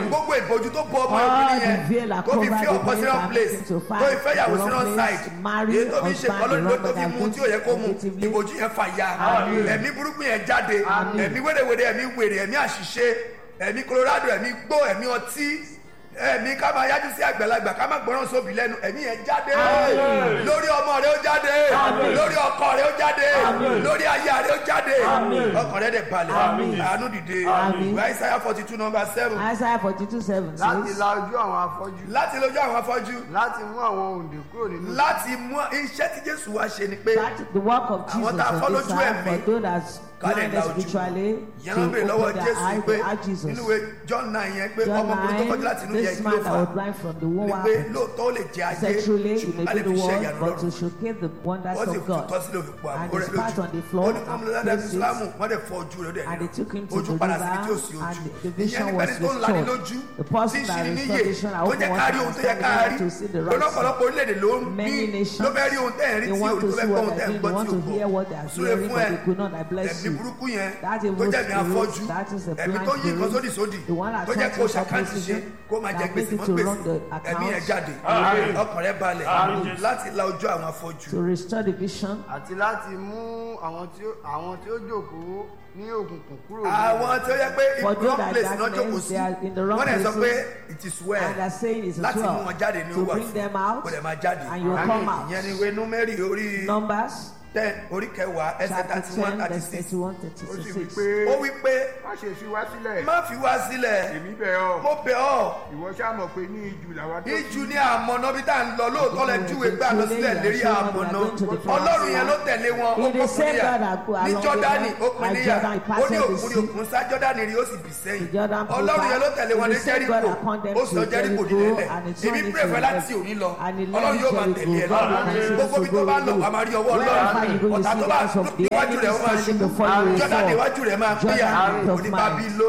gbogbo ìbojú tó bọ ọmọ All ìbílẹ̀ the yẹn veil are tó fi covered fi the ọkọ sí veil wrong are place making to tó find fi fẹ́ yàwó the sí wrong wrong place, side marry èyí tó fi ṣe husband kọ́ lónìí the wrong tó fi man mu tí ò yẹ kó mu negatively. ìbojú yẹn fà ya Àmín. ẹ̀mí burúkú yẹn jáde Àmín. ẹ̀mí wérewère ẹ̀mí wèrè ẹ̀mí àṣìṣe ẹ̀mí colorado ẹ̀mí gbó ẹ̀mí ọtí ẹ̀mí ká máa yájú sí àgbàlagbà ká máa gbọ́ràn sóbì lẹ́nu ẹ̀mí yẹn jáde Àmín. lórí ọmọ rẹ ó jáde Àmín. lórí ọkọ ọkọ rẹ ó jáde Àmín. lórí aya rẹ ó jáde Àmín. ọkàn rẹ dẹ̀ balẹ̀ Àmín. àánú dìde Àmín. ìwé Isaiah forty two number seven Isaiah forty two seven láti says. la ojú àwọn afọ́jú láti lójú àwọn afọ́jú láti mú àwọn òǹdè kúrò nínú láti mú iṣẹ́ tí Jésù wá ṣe ni pé That the work of Jesus Àwọn tá a fọ́ on this lójú side ẹ̀mí, for those that ká lè blinded la ojú. spiritually yẹn to ló ń bèrè lọ́wọ́ open their Jésù eyes pé to ask Jesus. nínú ìwé John nine yẹn pé John ọmọkùnrin tó kọjú láti inú 9, yẹn this kí ló man that fà was blind from the womb ni what pé happened? lóòótọ́ ó lè jẹ ayé Sexually, you ṣùgbọ́n may a lè do fi the ṣe world, ìyanu but to lọ́rùn showcase the wonders wọ́n sì of fi God. tọ́ sílẹ̀ òfin pọ̀ And àbúrò he rẹ̀ spat on the lójú floor ó ní kọ́mọ lọ́dọ̀ and ẹ̀mí placed Ìsìlámù it, wọ́n dẹ̀ fọ ojú rẹ̀ ó dẹ̀ and they took him to ojú the padà síbi tí ò river, sí and ojú the ìyẹn vision nípa was ẹni tó ń lani restored. lójú The tí person ń that ṣini níyè restored vision, I tó open jẹ́ one ká rí to ohun tó yẹ ká understand, rí to see the lọ́nà right ọ̀pọ̀lọpọ̀ orílẹ̀-èdè ló ń Many bí nations, ló fẹ́ rí ohun tẹ́ ẹ̀ rí They tí want òun to tó see fẹ́ gbọ́ what ohun they tẹ́ ẹ̀ do, gbọ́ they want tí ò to hear what they are gbọ́ súre hearing, fún but ẹ they could not. I bless ẹ̀mí you. burúkú yẹn That tó evil jẹ́ mi afọ́jú spirit, that is a ẹ̀mí blind tó yí nǹkan spirit, sódì sódì the one that tó jẹ́ kó touches ṣàkáǹtì ṣe opposition, kó máa jẹ that gbèsè makes mọ́ it to gbèsè wrong the ẹ̀mí ẹ̀ account. jáde Àmín. ọkàn rẹ̀ balẹ̀ Àmín. láti la ojú àwọn afọ́jú To restore the vision, àti láti mú àwọn tí ó àwọn tí ó jókòó ní òkùnkùn kúrò nínú àwọn tó yẹ pé For wrong those that place náà darkness, jókòó sí they are in the wrong wọ́n dẹ̀ sọ pé places, it is well and are saying it's a láti mú twelve wọn jáde ní to owó bring them out, kó dẹ̀ máa jáde and you will come out. ìyẹn ni ìwé númérì orí Numbers ten orí kẹwàá ẹsẹ̀ chapter thirty one ten thirty verse six thirty-one, ó sì wí thirty-six. pé ó wí pé má ṣe fi wá sílẹ̀ má fi wá sílẹ̀ èmi bẹ̀ ọ́ mo bẹ̀ ọ́ ìwọ ṣáà mọ̀ pé ní ìjù làwa tó ìjù ní àmọ̀nà bí tá à ń lọ lóòótọ́ lẹ júwe gbà lọ sílẹ̀ lérí àmọ̀nà ọlọ́run yẹn ló tẹ̀lé wọn ó It is said kọkùnrin God yà that go ní along jọ́dánì the ó pin and níyà Jordan, he ó passed ní the òkun ní sea. òkun sá jọ́dánì rí ó sì bì sẹ́yìn The Jordan flowed ọlọ́run yẹn ló back. tẹ̀lé wọn It ní is said jẹ́ríkò God upon them ó to sọ jẹ́ríkò Jericho, nílẹ̀ and it èmi turned pray into fẹ́ a láti òní lọ and he ọlọ́run left yóò máa Jericho. tẹ̀lé ẹ God will lọ́rùn continue gbogbo to bí tó go bá with lọ you. wàá máa rí ọwọ́ Wherever you go, ọlọ́run you ọ̀tá see tó the bá hands of the níwájú enemy rẹ̀ ó máa standing ṣubú before you will jọ́dánì fall. iwájú rẹ̀ máa Jordan péyà out of òní mind. bábílónì